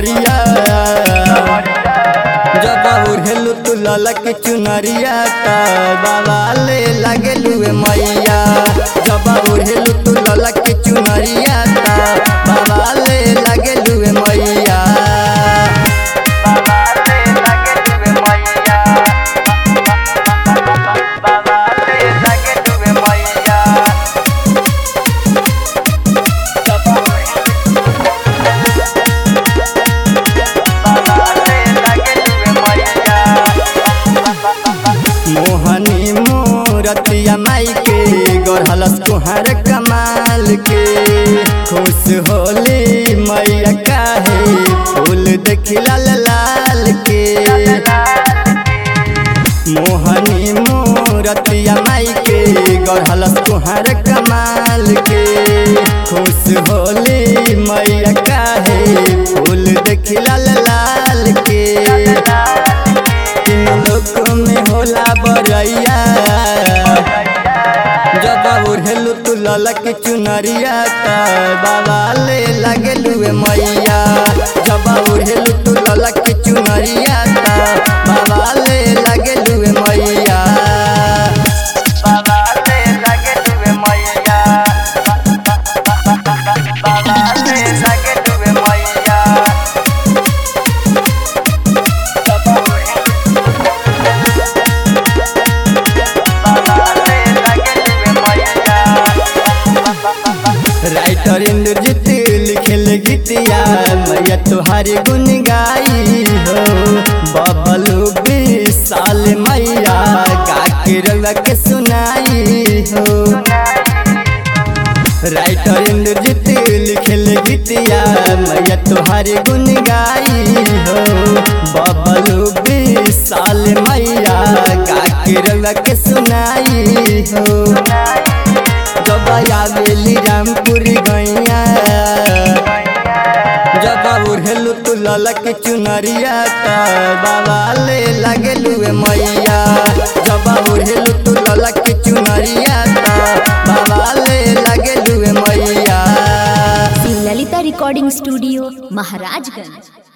कमरिया जब उड़ेलू तू ललक चुनरिया त बाबा ले लागेलू ए मैया जब उड़ेलू तू ललक चुनरिया त बाबा ले लागेलू ए मैया मोहनी मोरतिया माई के गढ़लस तुहार कमाल के खुश होली मैया काहे फूल देखी लाल लाल के मोहनी मोरतिया माई के गढ़लस तुहार कमाल के खुश होली मैया काहे फूल देखी लाल लाल के तीन लोक में होला बरैया जब उड़ेलू तू ललक चुनरिया त बाबा ले लागेलू ए मैया जब उड़ेलू तू ललक चुनरिया त बाबा ले लागेलू ए मैया राइटर इंद्रजीत लिखेल गीतिया मैया तुहारी गुन गाई हो बबलू साल मैया काके रवा के सुनाई हो राइटर इंद्रजीत लिखेल गीतिया मैया तुहारी गुन गाई हो बबलू साल मैया काके रवा के सुनाई हो जब आवेली रामपुर गैया जब उड़ेलू तू ललक चुनरिया त बाबा ले लागेलू ए मैया जब उड़ेलू तू ललक चुनरिया त बाबा ले लागेलू ए मैया ललिता रिकॉर्डिंग स्टूडियो महाराजगंज